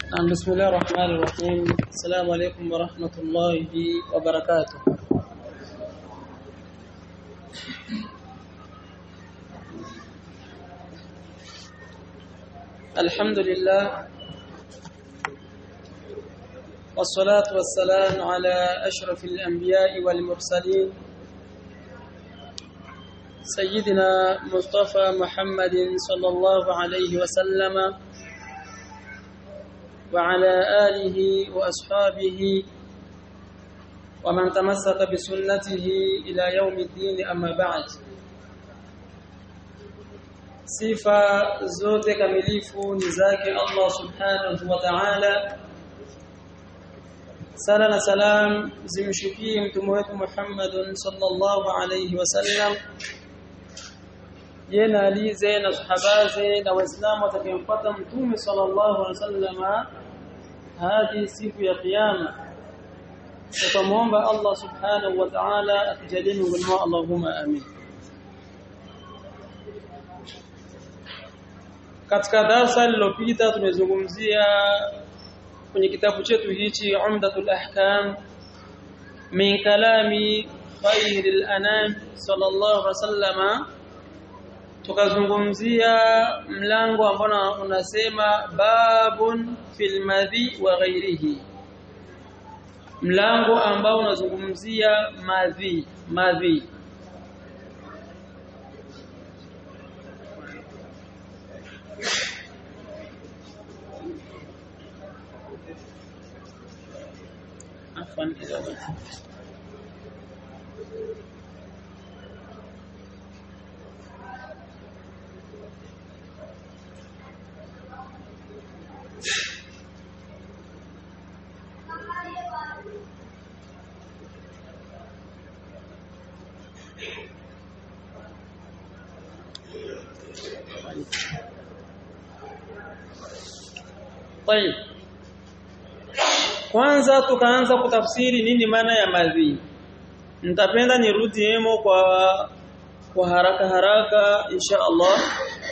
بسم الله الرحمن الرحيم السلام عليكم ورحمة الله وبركاته الحمد لله والصلاة والسلام على أشرف الأنبياء والمرسلين سيدنا مصطفى محمد صلى الله عليه وسلم وعلى آله وأصحابه ومن تمسك بسنته إلى يوم الدين أما بعد sifa zote kamilifu ni zake Allah subhanahu wa ta'ala sala na salam zimshukie mtume wetu Muhammad sallallahu alayhi wasallam yena alize na sahabaze na waislamu watakayemfuata mtume sallallahu alayhi wasallam hadi siku ya kiyama tutamuomba Allah subhanahu wa ta'ala atujalie miongoni mwao Allahumma amin katika darasa lililopita tumezungumzia kwenye kitabu chetu hichi Umdatul Ahkam min kalami khairil anam sallallahu alaihi wasallama tukazungumzia mlango ambao unasema babun fil madhi wa ghairihi mlango ambao unazungumzia madhi madhi عفوا إذا طيب kwanza tukaanza kutafsiri nini maana ya madhi nitapenda nirudi hemo kwa kwa haraka haraka insha Allah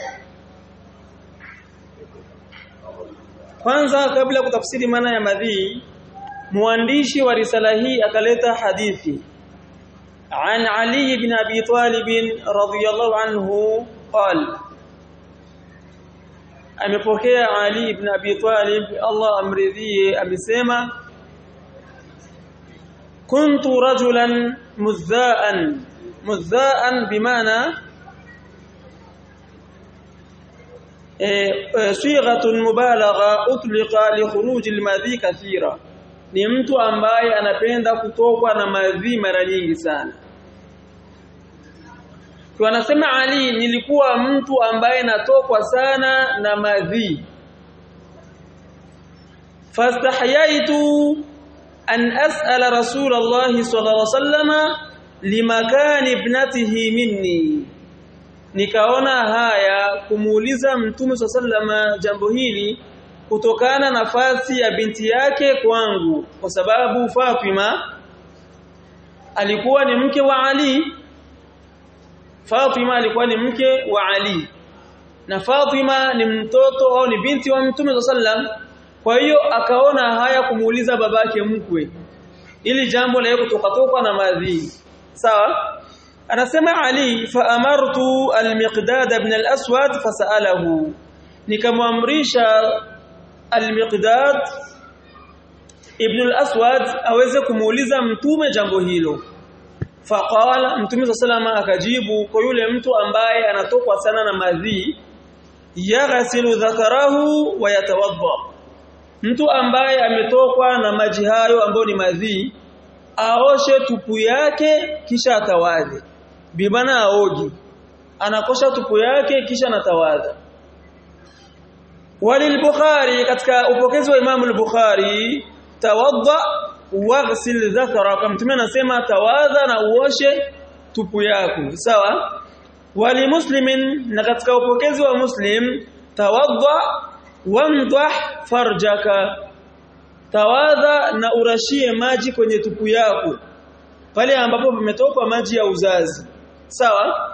kwanza kabla kutafsiri maana ya madhi mwandishi wa risala hii akaleta hadithi عن علي بن ابي طالب رضي الله عنه قال amepokea Ali ibn Abi Talib Allah amridhie amesema kuntu rajulan mudhaan mudhaan bimaana sighatun mubalagha utliqa li khuruj almadhi kathira ni mtu ambaye anapenda kutokwa na madhi mara nyingi sana kwa anasema Ali nilikuwa mtu ambaye natokwa sana na madhi fastahyaitu an as'ala rasulullah sallallahu alaihi wasallama limakan ibnatihi minni nikaona haya kumuuliza mtume sallama jambo hili kutokana nafasi ya binti yake kwangu kwa sababu Fatima alikuwa ni mke wa Ali Fatima alikuwa ni mke wa Ali na Fatima ni mtoto au ni binti wa Mtume sallam kwa hiyo akaona haya kumuuliza babake mkwe ili jambo la kutoka na madhi sawa anasema Ali fa amartu al-Miqdad ibn al-Aswad fasalahu nikamwamrisha al-Miqdad ibn al-Aswad aweze kumuuliza mtume jambo hilo faqala mtume sallallahu akajibu kwa yule mtu ambaye anatokwa sana na madhi yaghsilu dhakarahu wa yatawadda mtu ambaye ametokwa na maji hayo ambayo ni madhi aoshe tupu yake kisha atawadhe bimana aogi anakosha tupu yake kisha anatawadha walil-Bukhari katika upokezi wa Imam al-Bukhari tawadda waghsil dhakara kama mtume anasema tawadha na uoshe tupu yako sawa wali muslimin na katika upokezi wa muslim tawadda wamdah farjaka tawadha na urashie maji kwenye tupu yako pale ambapo pametoka maji ya uzazi sawa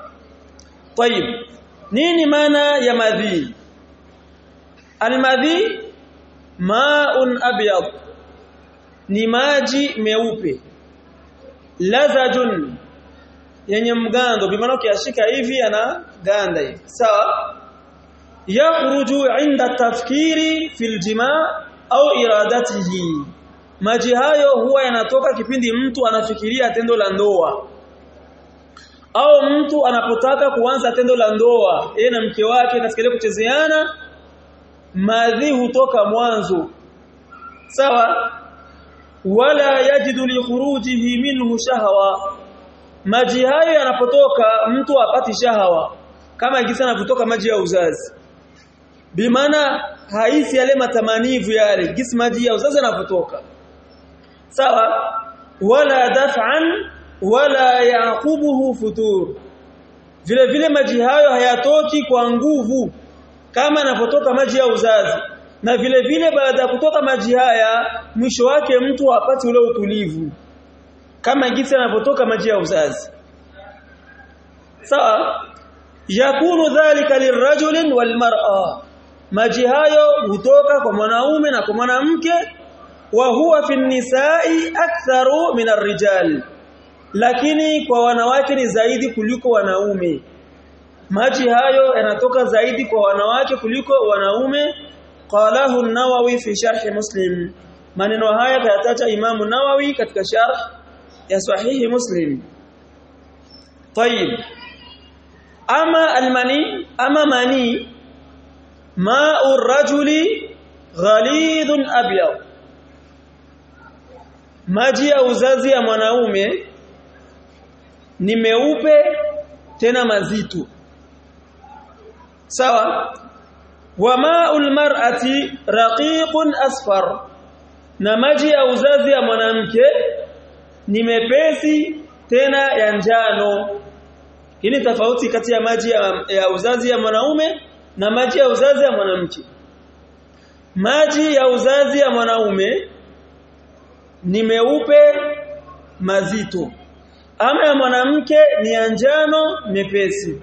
tayib nini maana ya madhi almadhi ma'un abyad ni maji meupe lazajun yenye mgando bimaana kiashika hivi ana ganda hivi sawa yakhruju inda tafkiri fil jimaa au iradatihi maji hayo huwa yanatoka kipindi mtu anafikiria tendo la ndoa au mtu anapotaka kuanza tendo la ndoa yeye na mke wake katika kuchezeana madhi hutoka mwanzo sawa wala yajidu li khurujihi minhu shahwa maji hayo yanapotoka mtu apati shahawa kama jinsi yanavyotoka maji ya uzazi bimaana haisi yale matamanivu yale jinsi maji ya uzazi yanapotoka sawa wala daf'an wala yaqubuhu futur vile vile maji hayo hayatoki kwa nguvu kama yanapotoka maji ya uzazi na vile vile baada ya kutoka maji haya mwisho wake mtu hapati ule utulivu kama jinsi yanapotoka maji ya uzazi sawa yakunu dhalika lirajulin walmar'a maji hayo hutoka kwa mwanaume na kwa mwanamke wa huwa fi nisai aktharu min arrijal lakini kwa wanawake ni zaidi kuliko wanaume maji hayo yanatoka zaidi kwa wanawake kuliko wanaume qalahu an-nawawi fi sharh muslim maneno haya kayataja imamu nawawi katika sharh ya sahihi muslim طيب اما المني اما مني ماء الرجل غليظ ابيض maji ya uzazi ya mwanaume ni meupe tena mazito sawa wa ma'ul mar'ati raqiqun asfar na maji ya uzazi ya mwanamke ni mepesi tena ya njano hii ni tofauti kati ya maji ya, ya uzazi ya mwanaume na maji ya uzazi ya mwanamke maji ya uzazi ya mwanaume ni meupe mazito ama ya mwanamke ni ya njano mepesi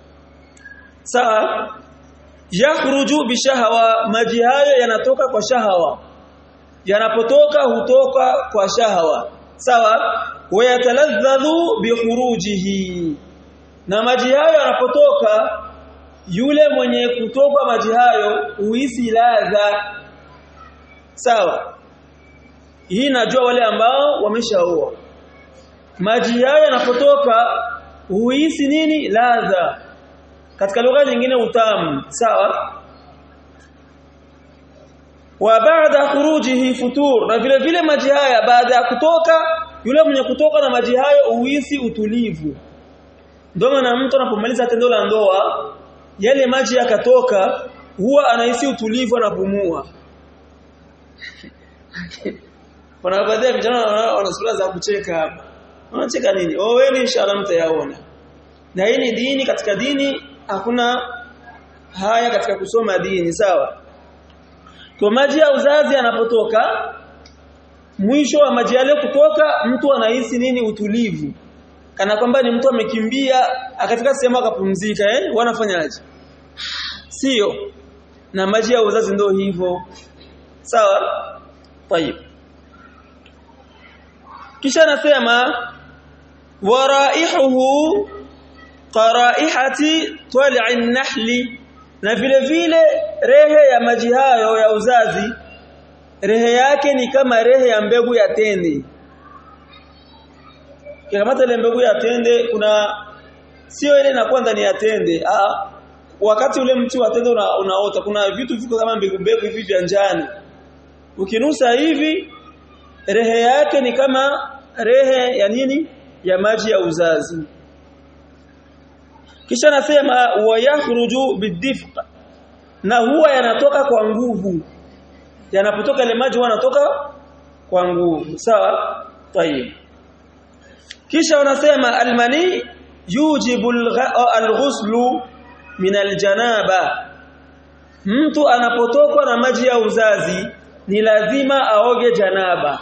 sawa yakhruju bishahawa maji hayo yanatoka kwa shahawa yanapotoka hutoka kwa shahawa sawa wayataladhdhu bikhurujihi na maji hayo yanapotoka yule mwenye kutoka maji hayo huhisi ladha sawa hii najua wale ambao wameshaoa maji hayo yanapotoka huhisi nini ladha katika lugha nyingine utamu sawa wa baada khurujihi futur na vile vile maji haya baada ya kutoka yule mwenye kutoka na maji hayo uhisi utulivu ndio maana mtu anapomaliza tendo la ndoa yale maji yakatoka huwa anahisi utulivu anapumua kuna baadhi ya vijana wana sura za kucheka hapa wanacheka nini oweni inshallah mtayaona na hii ni dini katika dini hakuna haya katika kusoma dini sawa kwa maji ya uzazi yanapotoka mwisho wa maji yale kutoka mtu anahisi nini utulivu kana kwamba ni mtu amekimbia akafika sehemu akapumzika eh wanafanyaje sio na maji ya uzazi ndio hivyo sawa tayib kisha nasema waraihuhu qaraihati tal'i nahli na vile vile rehe ya maji hayo ya uzazi rehe yake ni kama rehe ya mbegu ya tende kikamata ile mbegu ya tende kuna sio ile inakuwa ndani ya tende ah wakati ule mti wa tende una, unaota kuna vitu viko kama mbegu mbegu hivi vya njano ukinusa hivi rehe yake ni kama rehe ya nini ya maji ya uzazi kisha nasema wayakhruju bidifq na huwa yanatoka kwa nguvu yanapotoka ile maji yanatoka kwa nguvu sawa tayib kisha wanasema almani yujibu alghuslu min aljanaba mtu anapotokwa na maji ya uzazi ni lazima aoge janaba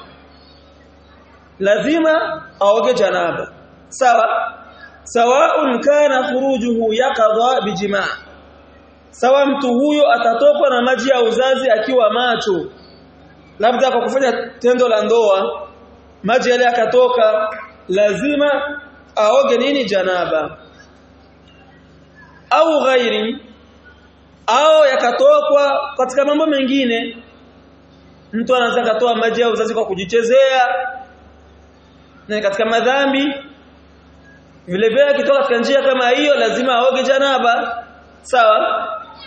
lazima aoge janaba sawa sawaun kana khurujuhu yaqadha bijimaa sawa mtu huyo atatokwa na maji ya uzazi akiwa macho labda kwa kufanya tendo la ndoa maji yale yakatoka lazima aoge nini janaba au ghairi au yakatokwa katika mambo mengine mtu anaweza katoa maji ya uzazi kwa kujichezea na katika madhambi vile vile akitoka katika njia kama hiyo lazima aoge janaba sawa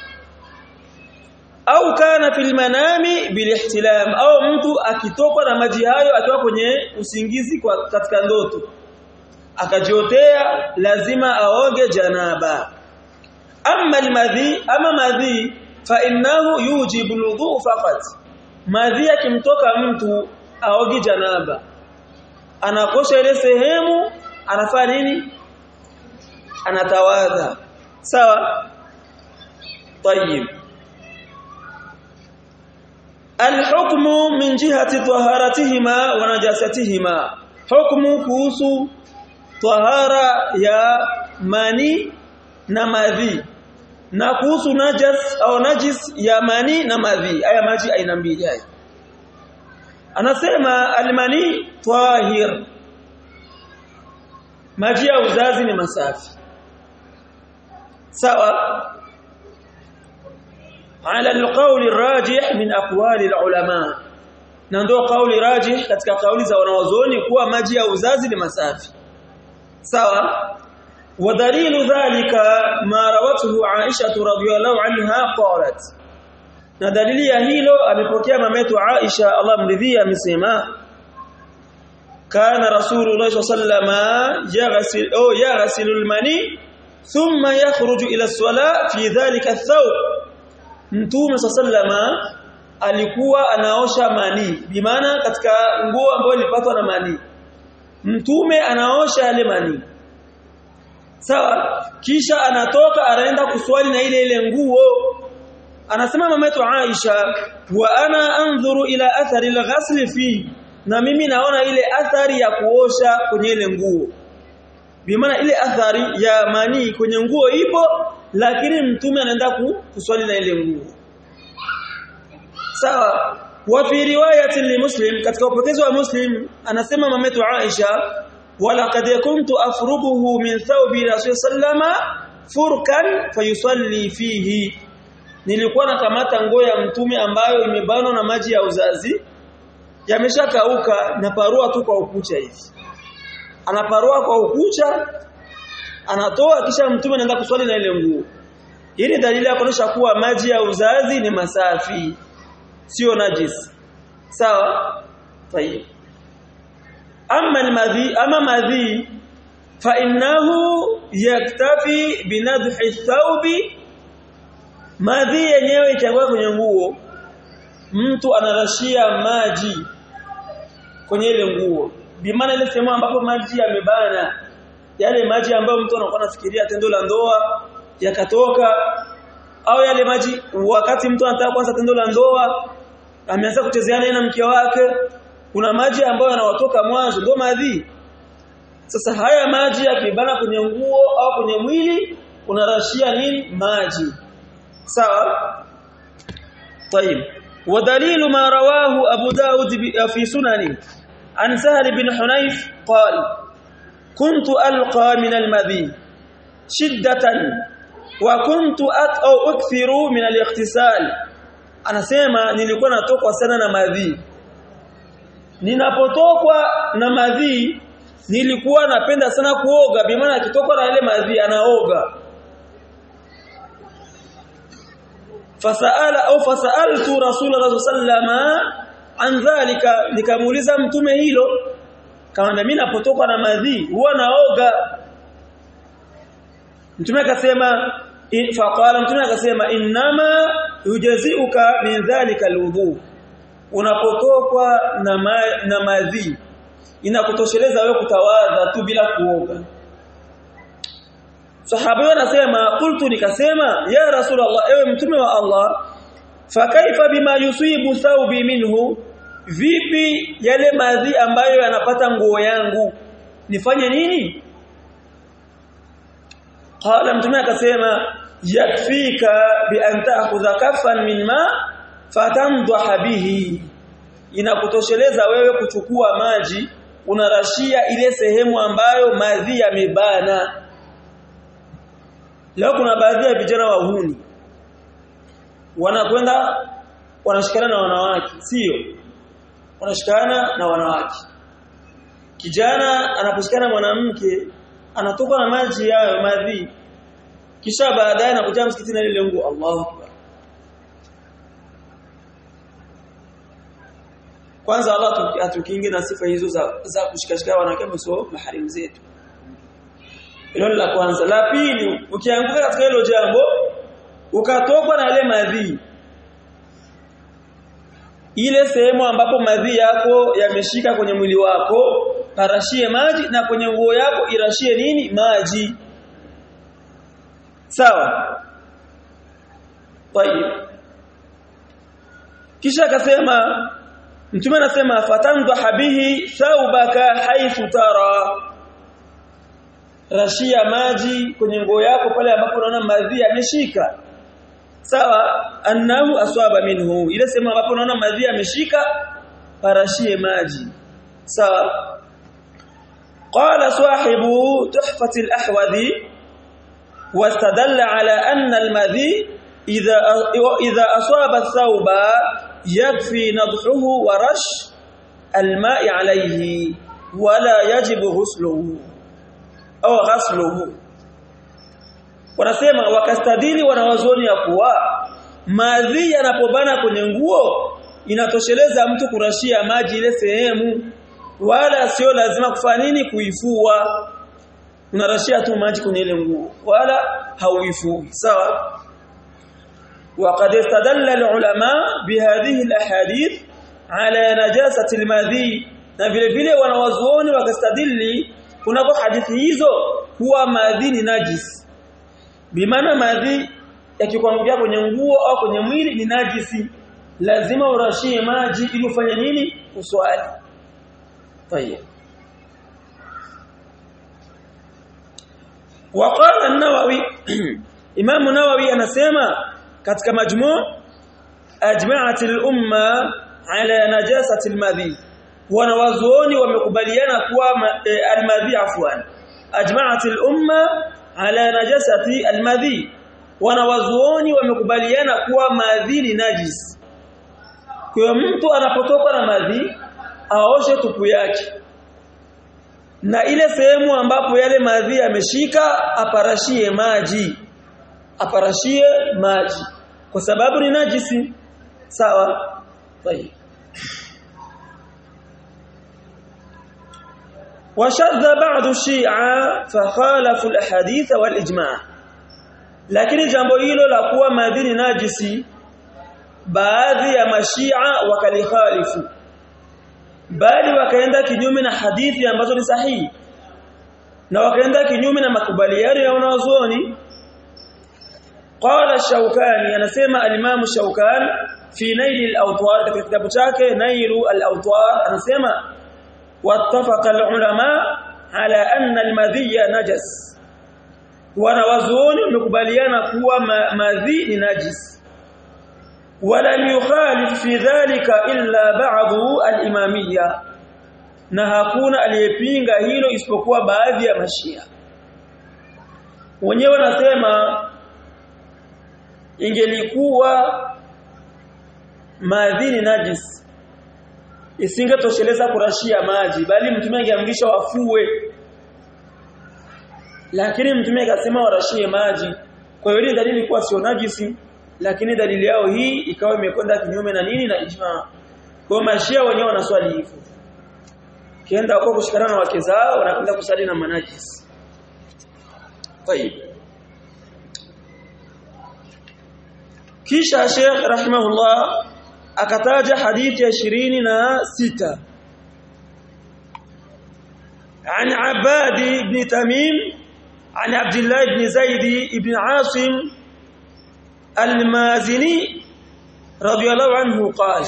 au kana fil manami bilihtilam au mtu akitokwa na maji hayo akiwa kwenye usingizi kwa katika ndoto akajiotea lazima aoge janaba amma almadhi ama madhi fa innahu yujibu alwudu faqat madhi akimtoka mtu aoge janaba anakosha ile sehemu anafanya nini anatawadha sawa طيب الحكم من جهة طهارتهما ونجاستهما حكم kuhusu tahara ya mani na madhi na kuhusu najas au najis ya mani na madhi haya maji aina mbili haya anasema almani tahir maji ya uzazi ni masafi sawa على القول الراجح من اقوال العلماء na ndio kauli rajih katika kauli za wanawazuoni kuwa maji ya uzazi ni masafi sawa ودليل ذلك ما روته عائشة رضي الله عنها قالت na dalili ya hilo amepokea mametu Aisha Allah mridhia amesema kana rasulullah sallama yaghsil au yaghsilul mani thumma yakhruju ila as-sala fi dhalika ath-thawb mtume sallama alikuwa anaosha mani bimaana katika nguo ambayo ilipatwa na mani mtume anaosha yale mani sawa kisha anatoka anaenda kuswali na ile ile nguo anasema mametu Aisha wa ana anzuru ila athari al-ghasl fi na mimi naona ile athari ya kuosha kwenye ile nguo bimaana ile athari ya mani kwenye nguo ipo lakini mtume anaenda kuswali na ile nguo sawa wa fi riwayati li muslim katika upokezi wa muslim anasema mametu Aisha wala kad kuntu afrubuhu min thawbi rasul sallama furkan fayusalli fihi nilikuwa nakamata nguo ya mtume ambayo imebanwa na maji ya uzazi yameshakauka na parua tu kwa ukucha hivi anaparua kwa ukucha anatoa kisha mtume anaenda kuswali na ile nguo hii ni dalili ya kuonyesha kuwa maji ya uzazi ni masafi sio najis sawa tayeb amma almadhi ama madhi fa innahu yaktafi binadhi thawbi madhi yenyewe ikianguka kwenye nguo mtu anarashia maji kwenye ile nguo bimaana ile sehemu ambapo maji yamebana yale maji ambayo mtu anakuwa anafikiria tendo la ndoa yakatoka au yale maji wakati mtu anataka kwanza tendo la ndoa ameanza kuchezeana na mke wake kuna maji ambayo yanawatoka mwanzo ndio madhi sasa haya maji yakibana kwenye nguo au kwenye mwili unarashia nini maji sawa طيب ودليل ما رواه ابو داود في سننه عن سهل بن حنيف قال كنت القى من المذي شده وكنت او اكثر من الاغتسال anasema nilikuwa natokwa sana na madhi ninapotokwa na madhi nilikuwa napenda sana kuoga bimaana akitokwa na ile madhi anaoga fasaala au fasaaltu rasulullah sallama an dhalika nikamuuliza mtume hilo kama mimi napotoka na madhi huwa naoga mtume akasema faqala mtume akasema innama yujaziuka min dhalika alwudu unapotokwa na ma, na madhi inakutosheleza wewe kutawadha tu bila kuoga sahaba anasema qultu nikasema ya rasulullah ewe mtume wa Allah fa kaifa bima yusibu thawbi minhu vipi yale madhi ambayo yanapata nguo yangu nifanye nini qala mtume akasema yakfika bi an ta'khudha kaffan min ma fatamdha bihi inakutosheleza wewe kuchukua maji unarashia ile sehemu ambayo madhi yamebana leo kuna baadhi ya vijana wahuni wanakwenda wanashikana na wanawake sio wanashikana na wanawake kijana anaposhikana mwanamke anatoka na maji yayo madhi kisha baadaye anakuja msikitini na ile nguo Allahu akbar kwanza Allah atukinge na sifa hizo za, za kushikashika wanawake sio maharimu zetu hilo la kwanza la pili ukianguka katika hilo jambo ukatokwa na ile madhi ile sehemu ambapo madhi yako yameshika kwenye mwili wako parashie maji na kwenye nguo yako irashie nini maji sawa tayib kisha akasema mtume anasema fatandha bihi thawbaka haythu tara rashia maji kwenye nguo yako pale ambapo unaona madhi yameshika sawa annahu aswaba minhu ile sema ambapo unaona madhi yameshika parashie maji sawa قال صاحب تحفة الأحوذي واستدل على أن المذي إذا إذا أصاب الثوب يكفي نضحه ورش الماء عليه ولا يجب غسله أو غسله wanasema wakastadili wanawazoni ya kuwa madhi yanapobana kwenye nguo inatosheleza mtu kurashia maji ile sehemu wala sio lazima kufanya nini kuifua unarashia tu maji kwenye ile nguo wala hauifui sawa وقد استدل العلماء بهذه الاحاديث على نجاسه المذي na vile vile wanawazuoni wakastadili kunako hadithi hizo kuwa madhi ni najis bimaana madhi yakikuangukia kwenye nguo au kwenye mwili ni najisi lazima urashie maji ili ufanye nini uswali طيب وقال النووي امام النووي anasema katika majmu' ajma'at al-umma ala najasati al-madhi wanawazuoni wamekubaliana kuwa al-madhi afwan ajma'at al-umma ala najasati al-madhi wanawazuoni wamekubaliana kuwa madhi ni najis kwa mtu anapotoka na madhi aoshe tupu yake na ile sehemu ambapo yale madhi yameshika aparashie maji aparashie maji kwa sababu ni najisi sawa طيب وشذ بعض الشيعة فخالفوا الاحاديث والاجماع lakini jambo hilo la kuwa madhini najisi baadhi ya mashia wakalikhalifu bali wakaenda kinyume na hadithi ambazo ni sahihi na wakaenda kinyume na makubaliano ya wanazuoni qala shaukani anasema al-imam shaukan fi nail al-awtar katika kitabu chake nailu al-awtar anasema wattafaqa al-ulama ala anna al-madhiya najas wanawazuoni wamekubaliana kuwa madhi ni najis ولم يخالف في ذلك إلا بعض الإمامية na hakuna aliyepinga hilo isipokuwa baadhi ya mashia wenyewe wanasema ingelikuwa madhini najis isingetosheleza kurashia maji bali mtume angeamrisha wafue lakini mtume akasema warashie maji kwa hiyo dalili kuwa sio najisi lakini dalili yao hii ikawa imekwenda kinyume na nini na ijma kwa mashia wenyewe wanaswali hivyo kienda huko kushikana na wake zao wanakwenda kusali na manajis طيب kisha Sheikh rahimahullah akataja hadithi ya 26 عن عباد بن تميم عن عبد الله بن زيد بن عاصم المازني رضي الله عنه قال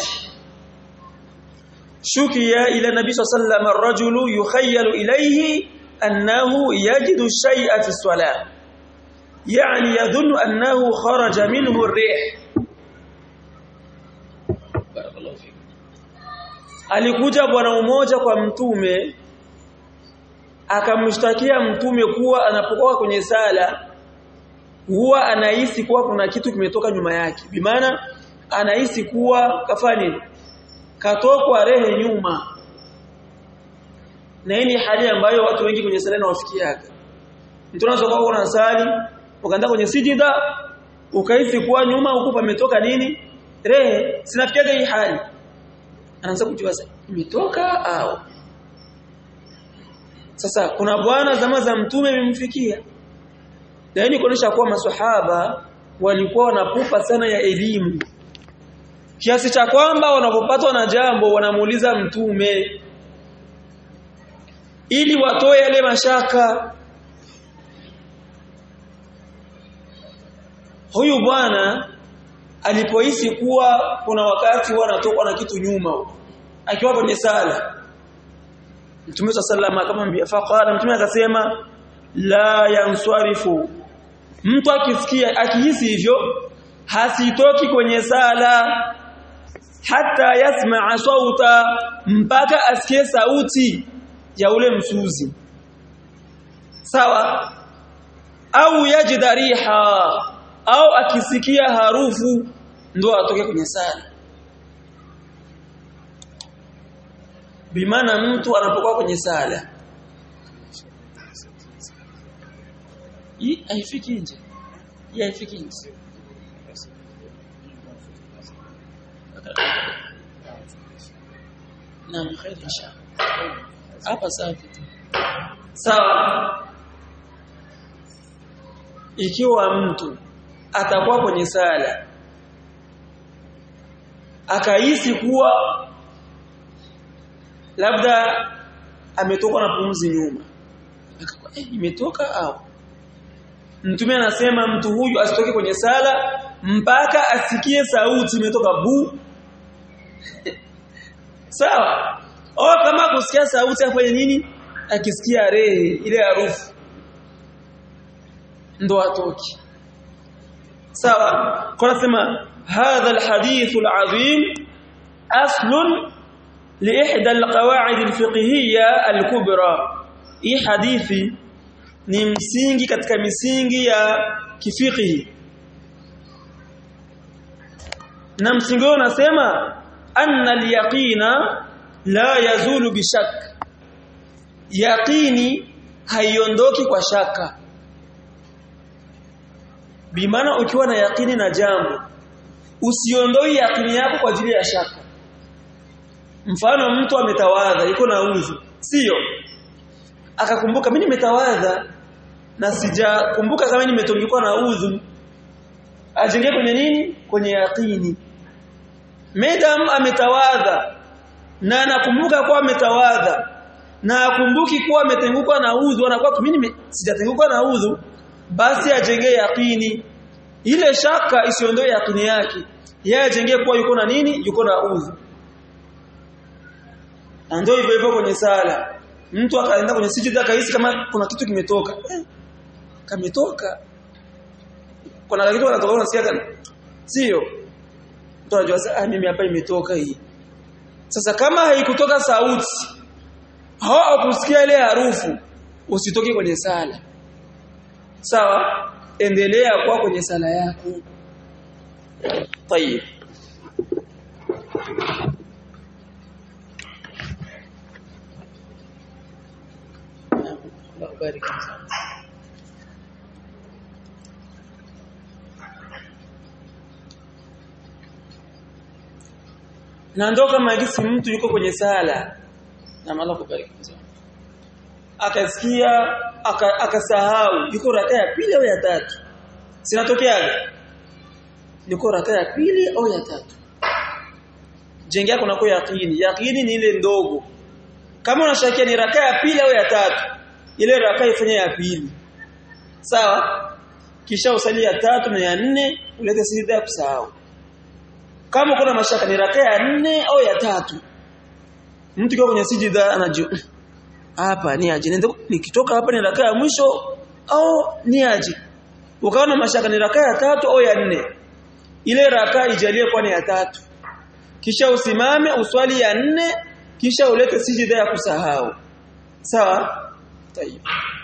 شكي إلى النبي صلى الله عليه وسلم الرجل يخيل إليه أنه يجد الشيء في الصلاة يعني يظن أنه خرج منه الريح بارك الله فيك alikuja bwana mmoja kwa mtume akamshtakia mtume kuwa anapokuwa kwenye sala huwa anahisi kuwa kuna kitu kimetoka nyuma yake bimaana anahisi kuwa kafani katokwa rehe nyuma na hii ni hali ambayo watu wengi kwenye sala inawafikiaga mtu anaweza kuwa unasali ukaenda kwenye sijida ukahisi kuwa nyuma huko pametoka nini rehe sinafikiaga hii hali anaanza kujua imetoka au sasa kuna bwana zama za mtume imemfikia yaani kuonesha kuwa maswahaba walikuwa wanapupa sana ya elimu kiasi cha kwamba wanapopatwa na jambo wanamuuliza mtume ili watoe yale mashaka huyu bwana alipohisi kuwa kuna wakati wanatokwa na kitu nyuma akiwa kwenye sala Mtume sallallahu akamwambia faqala mtume akasema la yanswarifu mtu akisikia akihisi hivyo hasitoki kwenye sala hata yasmaa sauta mpaka asikie sauti ya ule msuzi sawa au yajida riha au akisikia harufu ndo atoke kwenye sala bimaana mtu anapokuwa kwenye sala hii haifiki nje hii haifiki nje naam khair insha hapa safi sawa ikiwa mtu atakuwa kwenye sala akahisi kuwa labda ametoka na pumzi nyuma akakuwa eh, imetoka au mtume anasema mtu huyu asitoke kwenye sala mpaka asikie sauti imetoka bu sawa au kama kusikia sauti afanye nini akisikia rehe ile harufu ndo atoki sawa kwa nasema hadha alhadith alazim aslun liihda alqawaid alfiqhiyya alkubra hii hadithi ni msingi katika misingi ya kifiqhi na msingi huo unasema anna alyaqina la yazulu bishak yaqini haiondoki kwa shaka bimaana ukiwa na yaqini na jambo usiondoi yaqini yako kwa ajili ya shaka mfano mtu ametawadha yuko na udhu sio akakumbuka mimi nimetawadha na sijakumbuka kama nimetungikwa na udhu ajenge kwenye nini kwenye yaqini madam ametawadha na anakumbuka kuwa ametawadha na akumbuki kuwa ametengukwa na udhu anakuwa mimi sijatengukwa na udhu basi ajenge yaqini ile shaka isiondoe yaqini yake yeye ajenge kuwa yuko na nini yuko na udhu ndio hivyo hivyo kwenye sala mtu akaenda kwenye sijida akahisi kama kuna kitu kimetoka eh, kametoka kuna kitu kinatoka unasikia kana sio mtu anajua sasa mimi hapa imetoka hii sasa kama haikutoka sauti au kusikia ile harufu usitoke kwenye sala sawa endelea kwa kwenye sala yako tayeb Allah barik na ndo kama gisi mtu yuko kwenye sala na Allah kubariki akasikia akasahau aka yuko raka ya pili au ya tatu sinatokeaga yuko raka ya pili au ya tatu jengea kuna kwa yaqini yaqini ni ile ndogo kama unashakia ni raka ya pili au ya tatu ile raka ifanye ya pili sawa kisha usali ya tatu na ya nne ulete sijida ya kusahau kama kuna mashaka ni raka ya nne au ya tatu mtu kwa kwenye sijida anajua hapa ni aje nikitoka hapa ni raka ya mwisho au ni aje ukaona mashaka ni raka ya tatu au ya nne ile raka ijalie kwa ni ya tatu kisha usimame uswali ya nne kisha ulete sijida ya kusahau sawa tayib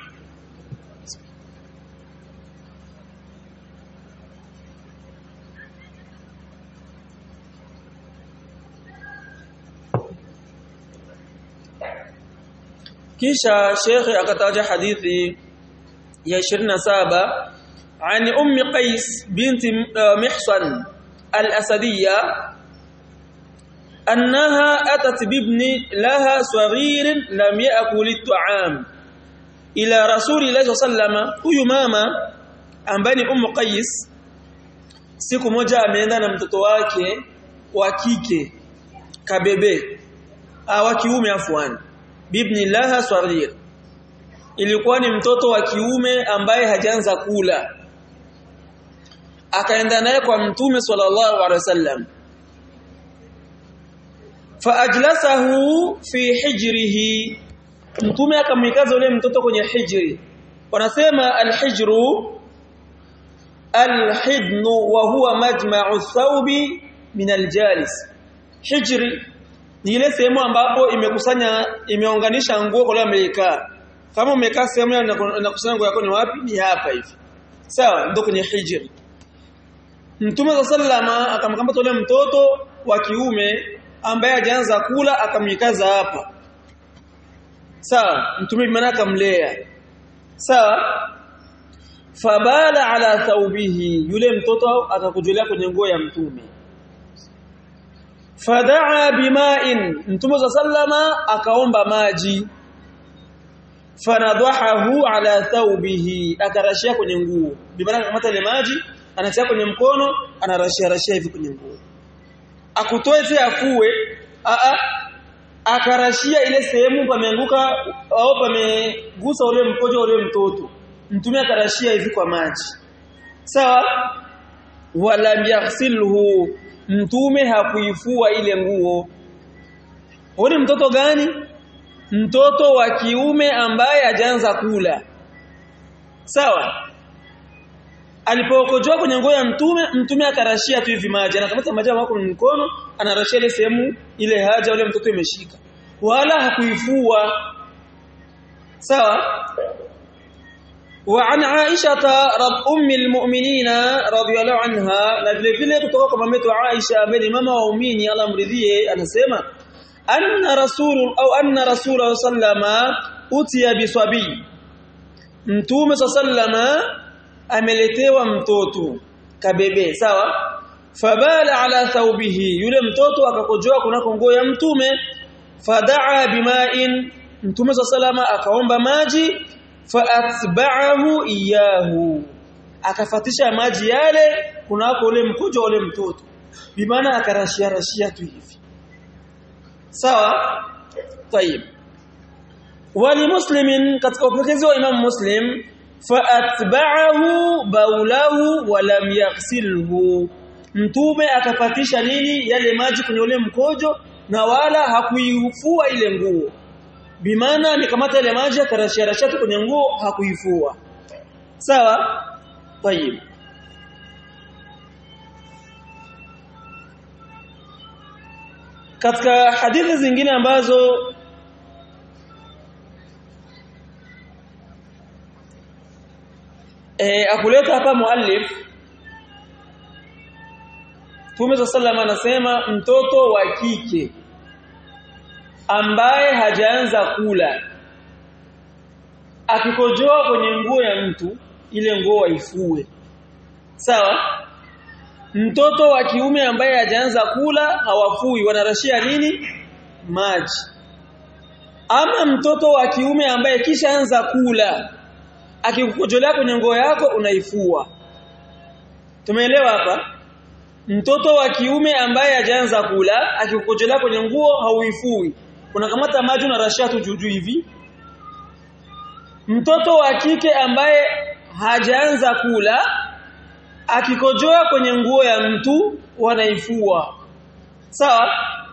kisha shekhe akataja hadithi ya 27 عن أم قيس بنت محصن الأسدية أنها أتت بابن لها صغير لم يأكل الطعام إلى رسول الله صلى الله عليه وسلم huyu mama ambaye ni Ummu Qais siku moja ameenda na mtoto wake wa kike kabebe wa kiume afwan bibni laha saghir ilikuwa ni mtoto wa kiume ambaye hajaanza kula akaenda naye kwa mtume sallallahu alaihi wasallam faajlasahu fi hijrihi mtume akamwikaza yule mtoto kwenye hijri wanasema alhijru alhidnu wa huwa majma'u thawbi min aljalis hijri ni ile sehemu ambapo imekusanya imeunganisha nguo kwa amekaa kama umekaa sehemu na kusanya nguo yako ni wapi ni hapa hivi sawa ndio kwenye hijri Mtume sallama akamkamata yule mtoto wa kiume ambaye hajaanza kula akamwikaza hapa. Sawa, mtume maana akamlea. Sawa? Fabala ala thawbihi, yule mtoto akakujolea kwenye nguo ya mtume. Fadaa bima'in, mtume sallama akaomba maji. Fanadhahu ala thawbihi, akarashia kwenye nguo. Bimana akamata ile maji anatia kwenye mkono anarashia rashia hivi kwenye nguo akutoe tena afue a a akarashia ile sehemu pameanguka au pamegusa ule mkojo ule mtoto mtume akarashia hivi kwa maji sawa wala yaghsilhu mtume hakuifua ile nguo huyo mtoto gani mtoto wa kiume ambaye hajaanza kula sawa alipokojoa kwenye nguo ya mtume mtume akarashia tu hivi maji anakamata maji wako mkono anarashia ile sehemu ile haja ule mtoto imeshika wala hakuifua sawa وعن عائشة رب أم المؤمنين رضي الله عنها na vile vile kutoka kwa mama yetu Aisha ambaye ni mama wa waumini Allah mridhie anasema anna rasul au anna rasul sallama utiya biswabi mtume sallama ameletewa mtoto kabebe sawa fabala ala thawbihi yule mtoto akakojoa kunako nguo ya mtume fadaa bima'in mtume sallama akaomba maji faatba'ahu iyahu akafatisha maji yale kunako ule mkojo ule mtoto bimaana akarashia rashia tu hivi sawa tayib wali muslimin katika upokezi wa imam muslim faatba'ahu baulahu wa lam yaghsilhu mtume akapatisha nini yale maji kwenye ule mkojo na wala hakuifua ile nguo bimaana nikamata ile maji akarashia rashia kwenye nguo hakuifua sawa tayib katika hadithi zingine ambazo e, akuleta hapa muallif Mtume sallam anasema mtoto wa kike ambaye hajaanza kula akikojoa kwenye nguo ya mtu ile nguo waifue sawa mtoto wa kiume ambaye hajaanza kula hawafui wanarashia nini maji ama mtoto wa kiume ambaye kishaanza kula akikukojolea kwenye nguo yako unaifua tumeelewa hapa mtoto wa kiume ambaye hajaanza kula akikukojolea kwenye nguo hauifui unakamata maji unarashia tu juu hivi mtoto wa kike ambaye hajaanza kula akikojoa kwenye nguo ya mtu wanaifua sawa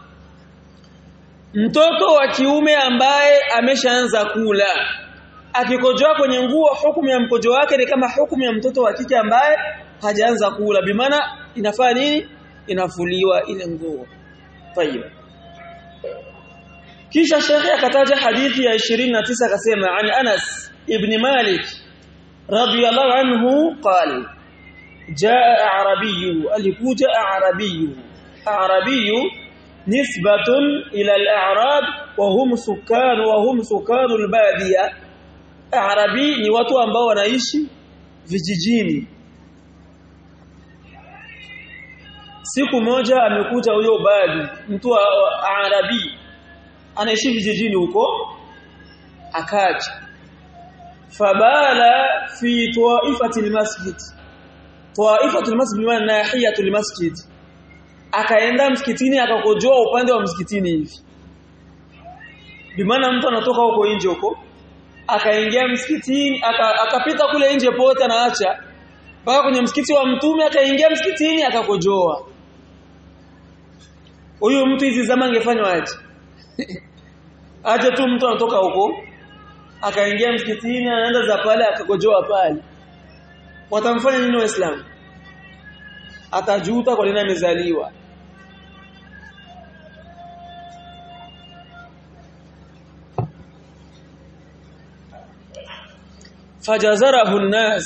mtoto wa kiume ambaye ameshaanza kula akikojoa kwenye nguo hukumu ya mkojo wake ni kama hukumu ya mtoto wa kike ambaye hajaanza kula bimaana inafaa nini inafuliwa ile nguo tayib kisha shekhi akataja hadithi ya 29 akasema an Anas ibn Malik radiyallahu anhu qala jaa arabiy alikuja arabiy arabiy nisbatun ila al-a'rab wa hum sukan wa hum sukan al-badiya arabi ni watu ambao wanaishi vijijini siku moja amekuja huyo badi mtu wa arabi anaishi vijijini huko akaja fabala fi taifati almasjid taifati almasjid maana nahiyatu almasjid akaenda msikitini akakojoa upande wa msikitini hivi bimaana mtu anatoka huko nje huko akaingia msikitini akapita aka kule nje pote anaacha mpaka kwenye msikiti wa mtume akaingia msikitini akakojoa huyu mtu hizi zama angefanywa aje aje tu mtu anatoka huko akaingia msikitini anaenda za pale akakojoa pale watamfanya nini waislamu atajuta kwa nini amezaliwa fajazarahu an-nas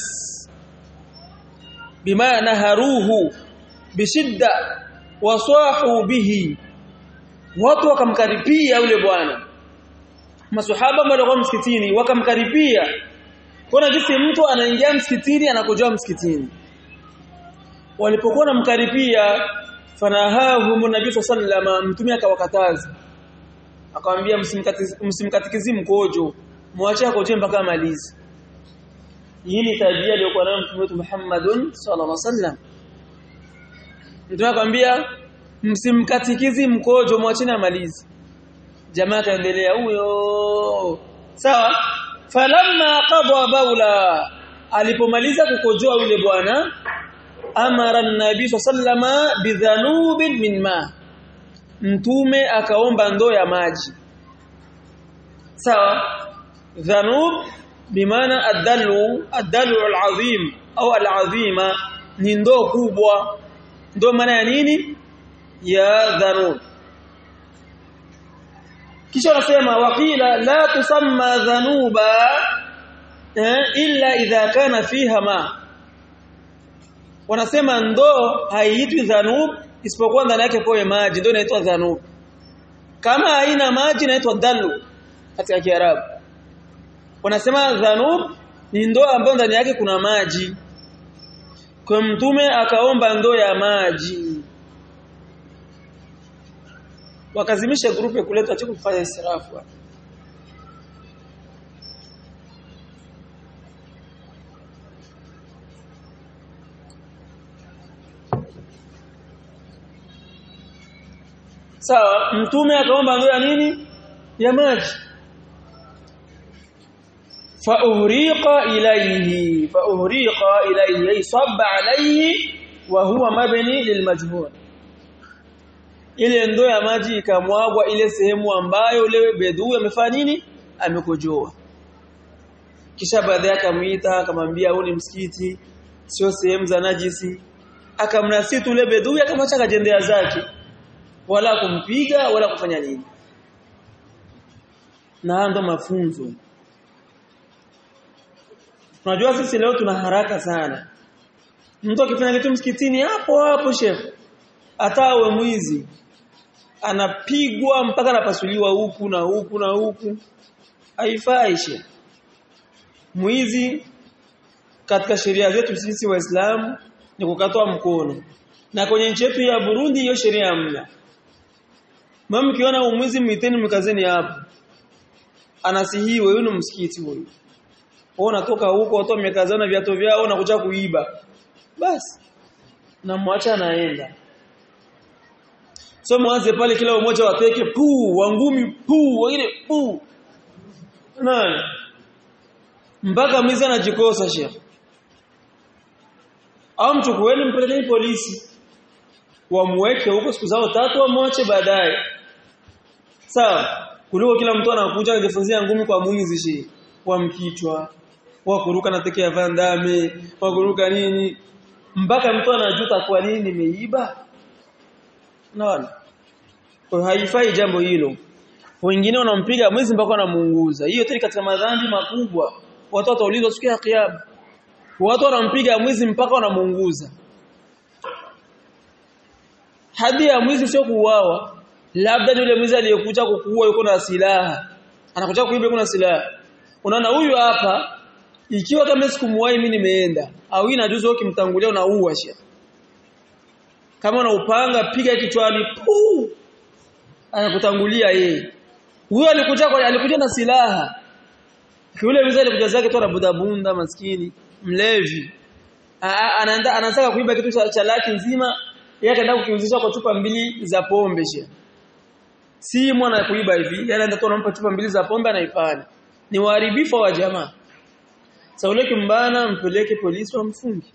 bima naharuhu bishidda wasahu bihi watu wakamkaripia yule bwana masuhaba walikuwa msikitini wakamkaripia kuna jinsi mtu anaingia msikitini anakojoa msikitini walipokuwa namkaripia fanahahu nabii sallama mtume akawakataza akamwambia msimkatikizi mkojo muache akojoe mpaka amalize hii ni tabia iliyokuwa nayo mtume wetu Muhammadun sallallahu alaihi wasallam mtume akamwambia msimkatikizi mkojo mwacheni amalize jamaa kaendelea huyo sawa falamma qada baula alipomaliza kukojoa yule bwana amara an-nabii sallama bidhanubin min ma mtume akaomba ndoo ya maji sawa dhanub bimaana ad-dalu ad-dalu al-azim au al-azima ni ndoo kubwa ndoo maana ya nini ya dhanub kisha anasema waqila la tusamma dhanuba eh, illa idha kana fiha ma wanasema ndoo haiitwi dhanub isipokuwa ndani yake poe maji ndio inaitwa dhanub kama haina maji inaitwa dalu katika kiarabu wanasema dhanub ni ndoo ambayo ndani yake kuna maji kwa mtume akaomba ndoo ya maji wakazimisha grupu ya kuleta chiko kufanya israfu sawa mtume akaomba ndoo ya nini ya maji fauhriqa ilayhi fauhriqa ilayhi ay sabba alayhi wa huwa mabni lilmajhul ile ndoo ya maji ikamwagwa ile sehemu ambayo yule bedui amefanya nini amekojoa kisha baadhi yake amuita akamwambia huu ni msikiti sio sehemu za najisi akamnasitu yule bedui akamwacha kajendea zake wala kumpiga wala kufanya nini na ndo mafunzo Unajua sisi leo tuna haraka sana. Mtu akifanya kitu msikitini hapo hapo shekhe. Hata awe mwizi anapigwa mpaka anapasuliwa huku na huku na huku. Haifai shekhe. Mwizi katika sheria zetu sisi Waislamu ni kukatwa mkono. Na kwenye nchi yetu ya Burundi hiyo sheria hamna. Mama mkiona umwizi mwiteni mkazeni hapo. Anasihiwe huyu ni msikiti huyu wao unatoka huko watu wamekazana viatu vyao na kuja kuiba basi na mwacha anaenda so mwanze pale kila mmoja wapeke puu wangumi puu wengine puu nani mpaka mwizi anajikosa shekhi au mchukueni mpelekeni polisi wamweke huko siku zao tatu wamwache baadaye sawa kuliko kila mtu anakuja kujifunzia ngumi kwa mwizi shi wa mkichwa wa kuruka na teke ya vandame wa kuruka nini mpaka mtu anajuta kwa nini nimeiba naona kwa haifai jambo hilo wengine wanampiga mwizi mpaka wanamuunguza hiyo tena katika madhambi makubwa watu wataulizwa siku ya kiyama watu wanampiga mwizi mpaka wanamuunguza hadi ya mwizi sio kuuawa labda yule mwizi aliyekuja kukuua yuko na silaha anakuja kuiba kuna silaha unaona huyu hapa ikiwa kama sikumuwahi mimi nimeenda au ina juzu ukimtangulia unaua shia kama una upanga piga kichwani puu anakutangulia yeye huyo alikuja kwa alikuja na silaha yule mzee alikuja zake tu anabudabunda maskini mlevi anaenda anataka kuiba kitu cha, cha laki nzima yeye akaenda kukiuzisha kwa chupa mbili za pombe shia si mwana kuiba hivi yeye anaenda tu anampa chupa mbili za pombe anaipana ni uharibifu wa jamaa sauleke mbana mpeleke polisi wamfungi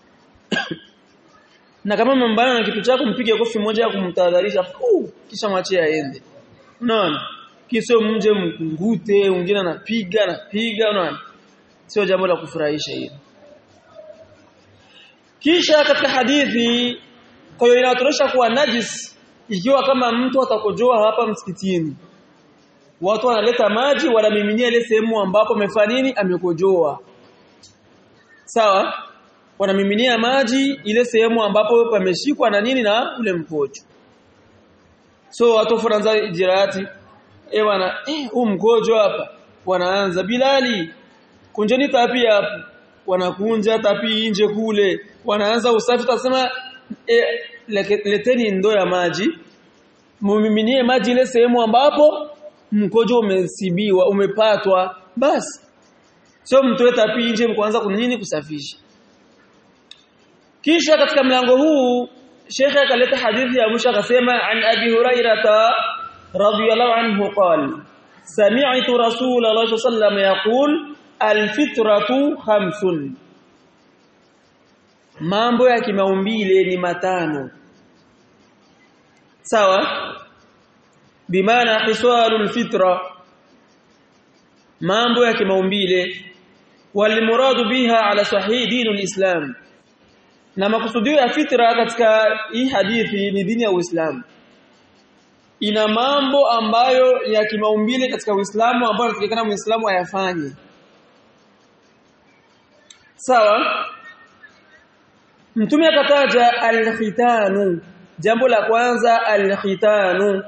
na kama mbana na kitu chako mpige kofi moja ya kumtahadharisha kisha mwachie aende unaona kisio mje mkungute mwingine anapiga anapiga unaona sio jambo la kufurahisha hilo kisha katika hadithi kwa hiyo inatosha kuwa najis ikiwa kama mtu atakojoa hapa msikitini watu wanaleta maji wanamiminia ile sehemu ambapo amefanya nini amekojoa sawa wanamiminia maji ile sehemu ambapo pameshikwa na nini na ule mkojo so watu wanaanza jirati eh bwana eh huu mkojo hapa wanaanza bilali kunjeni tapi hapo wanakunja tapi nje kule wanaanza usafi tutasema eh, leteni ndoo ya maji mumiminie maji ile sehemu ambapo mkojo umesibiwa umepatwa basi sio mtoe tapi nje mkuanza kunini kusafisha kisha katika mlango huu Sheikh akaleta hadithi ya mwisho akasema an Abi Hurairah radhiyallahu anhu qala sami'tu Rasulullah sallallahu alayhi yaqul alfitratu khamsun mambo ya kimaumbile ni matano sawa bimaana hiswalul fitra mambo ya kimaumbile walimuradu biha ala sahih dinul islam na makusudio ya fitra katika hii hadithi ni dini ya Uislamu ina mambo ambayo ya kimaumbile katika Uislamu ambayo inatakikana Muislamu ayafanye sawa Mtume akataja al-khitanu jambo la kwanza al-khitanu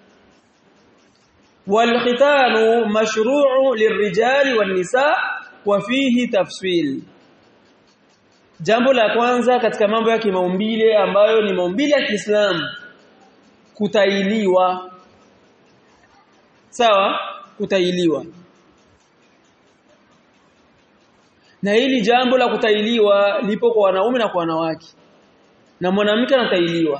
wal-khitanu mashru'u lirrijali wan-nisa wa fihi tafsil Jambo la kwanza katika mambo ya kimaumbile ambayo ni maumbile ya Kiislamu kutailiwa sawa kutailiwa na hili jambo la kutailiwa lipo kwa wanaume na kwa wanawake na mwanamke anatailiwa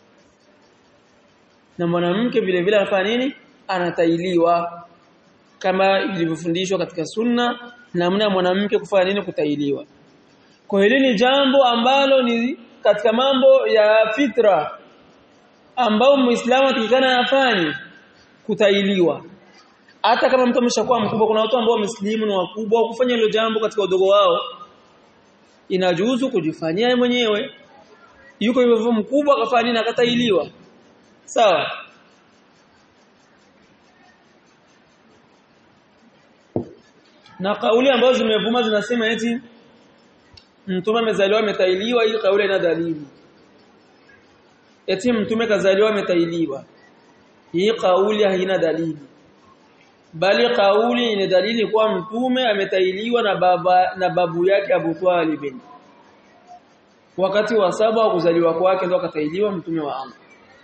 na mwanamke vile vile anafanya nini anatailiwa kama ilivyofundishwa katika sunna namna mwanamke kufanya nini kutailiwa kwa hili ni jambo ambalo ni katika mambo ya fitra ambao muislamu atakikana afanye kutailiwa hata kama mtu ameshakuwa mkubwa kuna watu ambao wameslimu na wakubwa kufanya hilo jambo katika udogo wao inajuzu kujifanyia mwenyewe yuko hivyo mkubwa akafanya nini akatailiwa sawa na kauli ambazo zimevuma zinasema eti mtume amezaliwa ametailiwa hii kauli ina dalili eti mtume kazaliwa ametailiwa hii kauli haina dalili bali kauli ina dalili kuwa mtume ametailiwa na baba na babu yake Abu Talib wakati wa saba wa kuzaliwa kwake ndo akatailiwa mtume wa Allah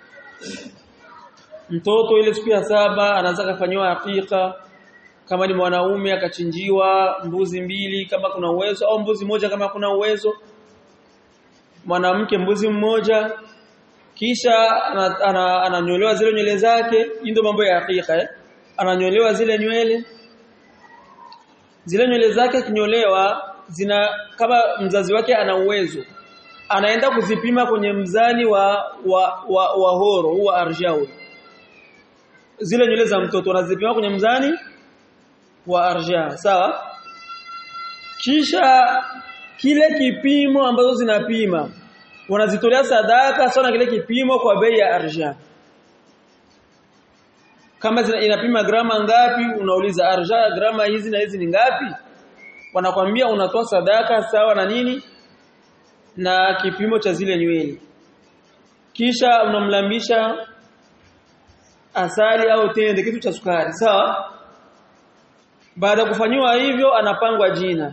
mtoto ile siku ya saba anaanza kufanywa hakika kama ni mwanaume akachinjiwa mbuzi mbili kama kuna uwezo au mbuzi moja kama kuna uwezo mwanamke mbuzi mmoja kisha ananyolewa ana, ana zile nywele zake ndio mambo ya hakika eh? ananyolewa zile nywele zile nywele zake kinyolewa zina kama mzazi wake ana uwezo anaenda kuzipima kwenye mzani wa wa, wa, wa horo huwa arjau zile nywele za mtoto anazipima kwenye mzani wa arja sawa kisha kile kipimo ambazo zinapima wanazitolea sadaka sawa na kile kipimo kwa bei ya arja kama zina, inapima grama ngapi unauliza arja grama hizi na hizi ni ngapi wanakwambia unatoa sadaka sawa na nini na kipimo cha zile nywele kisha unamlambisha asali au tende kitu cha sukari sawa baada ya kufanywa hivyo anapangwa jina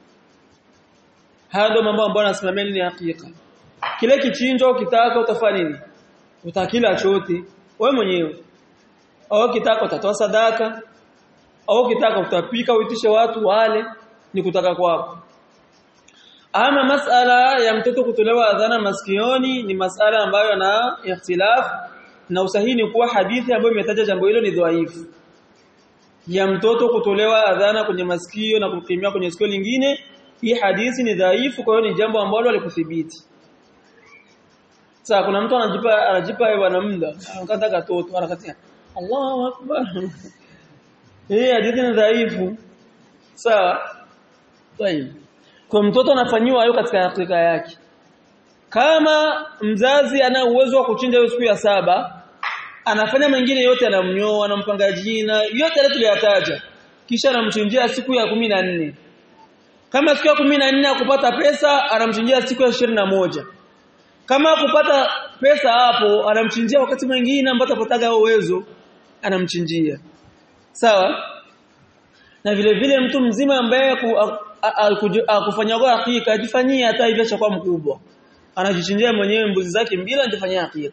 haya ndio mambo ambayo anasimamia nini hakika kile kichinjo kitaka utafanya nini utakila chote wewe mwenyewe au kitaka utatoa sadaka au kitaka utapika uitishe watu wale ni kutaka kwako ama masala ya mtoto kutolewa adhana masikioni ni masala ambayo na ikhtilaf na usahihi ni kuwa hadithi ambayo imetaja jambo hilo ni dhaifu ya mtoto kutolewa adhana kwenye masikio na kukimia kwenye sikio lingine hii hadithi ni dhaifu kwa hiyo ni jambo ambalo alikuthibiti sasa kuna mtu anajipa anajipa bwana muda anakata katoto anakatia Allahu akbar hii hadithi ni dhaifu sawa tayeb kwa mtoto anafanyiwa hayo katika hakika yake kama mzazi ana uwezo wa kuchinja hiyo siku ya saba anafanya mengine yote anamnyoa anampanga jina yote ile tuliyataja kisha anamchinjia siku ya kumi na nne kama siku ya kumi na nne akupata pesa anamchinjia siku ya ishirini na moja kama kupata pesa hapo anamchinjia wakati mwingine ambapo atapataga uwezo anamchinjia sawa na vile vile mtu mzima ambaye akufanya kwa hakika ajifanyie hata hivyo chakuwa mkubwa anajichinjia mwenyewe mbuzi zake mbili anajifanyia hakika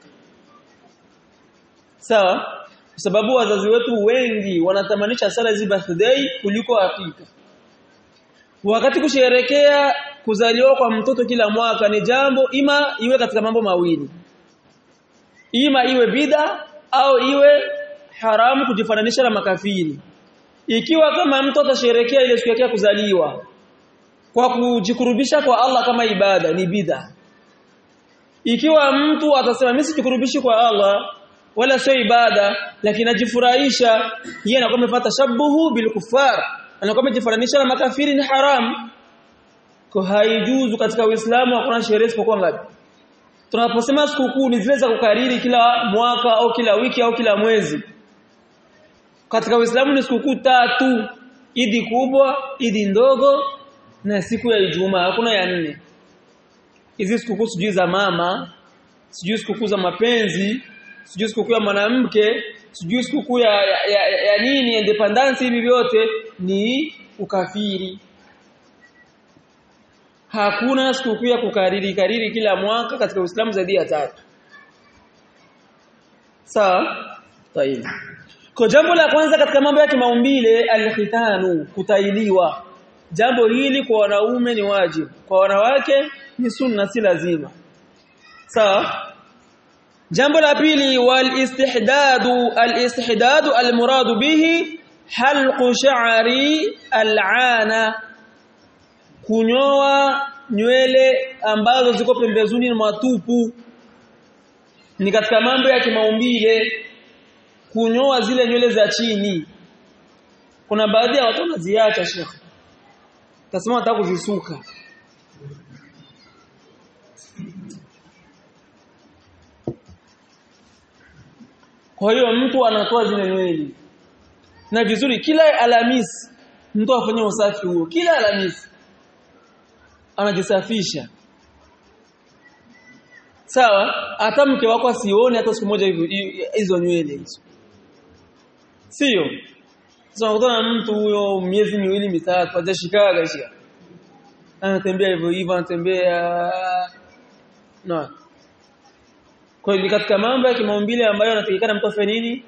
sawa kwa sababu wazazi wetu wengi wanatamanisha sana hizi birthday kuliko hakika wakati kusherekea kuzaliwa kwa mtoto kila mwaka ni jambo ima iwe katika mambo mawili ima iwe bida au iwe haramu kujifananisha na makafiri ikiwa kama mtu atasherekea ile siku yake ya kuzaliwa kwa kujikurubisha kwa Allah kama ibada ni bida ikiwa mtu atasema mimi sijikurubishi kwa Allah wala sio ibada lakini ajifurahisha yeye anakuwa amefuata shabuhu bil kuffar anakuwa amejifananisha na makafiri ni haram kwa haijuzu katika Uislamu hakuna sherehe isipokuwa ngapi tunaposema sikukuu ni zile za kukariri kila mwaka au kila wiki au kila mwezi katika Uislamu ni sikukuu tatu idi kubwa idi ndogo na siku ya Ijumaa hakuna ya nne hizi sikukuu sijui za mama sijui sikukuu za mapenzi sijui sikukuu ya mwanamke sijui sikukuu ya, ya, ya, ya, ya nini independence hivi vyote ni ukafiri hakuna sikukuu ya kukariri kariri kila mwaka katika Uislamu zaidi ya tatu sawa tayeb kwa jambo la kwanza katika mambo ya kimaumbile alkhitanu kutailiwa jambo hili kwa wanaume ni wajibu kwa wanawake ni sunna si lazima sawa jambo la pili wal istihdadu al istihdadu al muradu bihi halqu sha'ri al'ana kunyoa nywele ambazo ziko pembezoni mwa tupu ni katika mambo ya kimaumbile kunyoa zile nywele za chini kuna baadhi ya watu wanaziacha shekhi tasema wataka kuzisuka kwa hiyo mtu anatoa zile nywele na vizuri kila alhamisi mtu afanye usafi huo kila alhamisi anajisafisha sawa hata mke wako asione hata siku moja hizo nywele hizo sio sasa unakutana na mtu huyo miezi miwili mitatu hajashikaga shia anatembea hivyo hivyo anatembea no kwa hiyo katika mambo ya kimaumbile ambayo anatakikana mtu afanye nini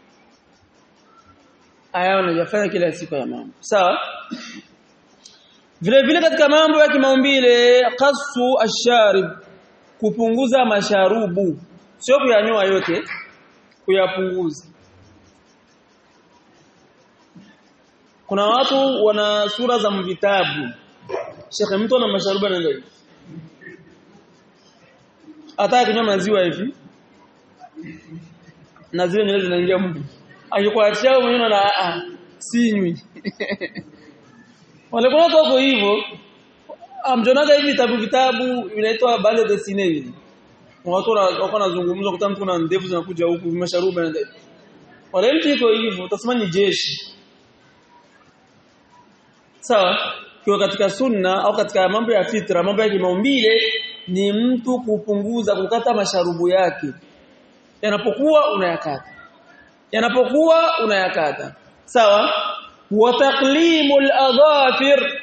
aya anajafanya kila siku ya mambo sawa vile vile katika mambo ya kimaumbile qasu asharib kupunguza masharubu sio kuyanyoa yote kuyapunguza kuna watu wana sura za vitabu Sheikh mtu ana masharubu anaenda hivi hata kinywa maziwa hivi na zile nywele zinaingia mtu akikuachia mwenyewe na a sinywi wale kuna wako hivyo amjonaga hivi vitabu vitabu vinaitwa bande de cine hivi watu wako wanazungumza kuta mtu na ndevu zinakuja huku masharubu anaenda hivi wala mtu iko hivyo utasema ni jeshi sawa kwa katika sunna au katika mambo ya fitra mambo ya kimaumbile ni mtu kupunguza kukata masharubu yake yanapokuwa unayakata yanapokuwa unayakata sawa wa taqlimul adhafir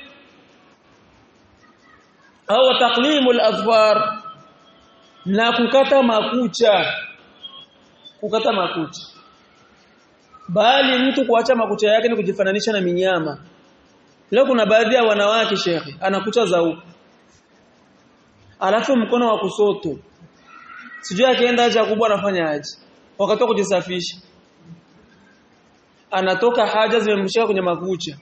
au taqlimul adfar na kukata makucha kukata makucha bali mtu kuacha makucha yake ni kujifananisha na minyama leo kuna baadhi ya wanawake shekhi anakucha za huko alafu mkono wa kusoto sijui akienda haja kubwa anafanya aje wakati wa kujisafisha anatoka haja zimemshika kwenye makucha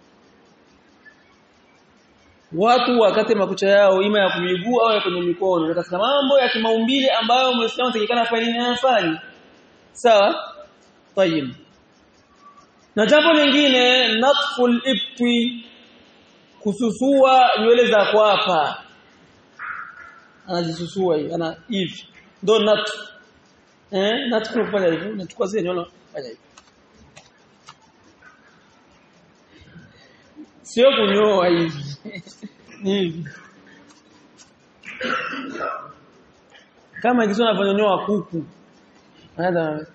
watu wakate makucha yao ima ya kumiguu au ya kwenye mikono katika mambo ya kimaumbile ambayo muislamu atakikana afanye nini afanye sawa tayib na jambo lingine natful ibti kususua nywele za kwapa anajisusua hivi ana hivi ndo nat eh natfu kufanya hivyo nachukua zile nywele fanya hivi sio kunyoa hivi hivi kama jinsi unavyonyoa kuku anaanza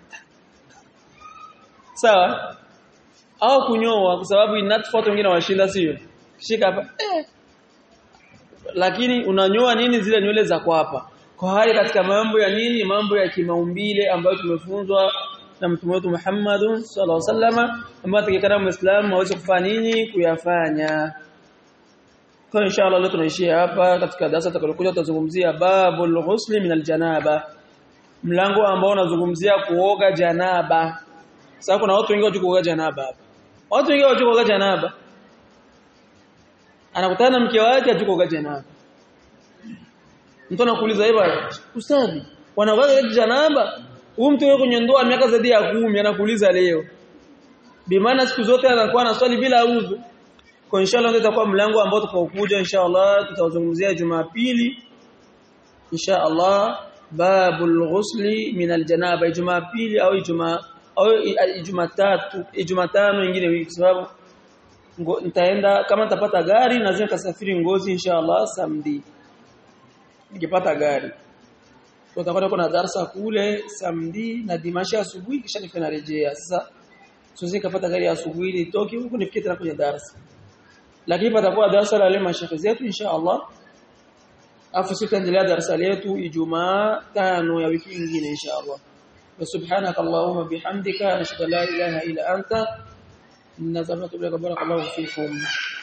sawa au kunyoa kwa sababu inatfa watu wengine washinda sio shika hapa eh. lakini unanyoa nini zile nywele za kwapa kwa hali katika mambo ya nini mambo ya kimaumbile ambayo tumefunzwa na mtume wetu Muhammad sallallahu alaihi wasallam ambaye atakikana muislamu aweze kufanya nini kuyafanya kwa inshallah leo tunaishia hapa katika darasa tutakalokuja tutazungumzia babul ghusli min aljanaba mlango ambao unazungumzia kuoga janaba sasa kuna watu wengi wajua kuoga janaba hapa watu wengi wajua kuoga janaba anakutana na mke wake ajua kuoga janaba mtu anakuuliza hivi ustadi wanaoga janaba huyu mtu yuko kwenye ndoa miaka zaidi ya kumi anakuuliza leo bimaana siku zote anakuwa na swali bila udhu kwa inshallah ndio itakuwa mlango ambao tutakaokuja inshallah tutazungumzia Jumapili inshallah babul ghusli min aljanaba Jumapili au Ijumaa au Jumatatu Jumatano nyingine wiki kwa sababu nitaenda kama nitapata gari nazima kasafiri ngozi inshallah samedi nikipata gari tutakwenda kuna darasa kule samedi na dimashi asubuhi kisha nifanya rejea sasa siwezi kupata gari ya asubuhi nitoke huko nifike tena kwenye darasa lakini patakuwa darasa la leo mashekhe zetu insha Allah afu sitaendelea darasa letu Ijumaa tano ya wiki nyingine insha Allah وسبحانك اللهم بحمدك نشهد لا اله الا انت نزلت بك بارك الله فيكم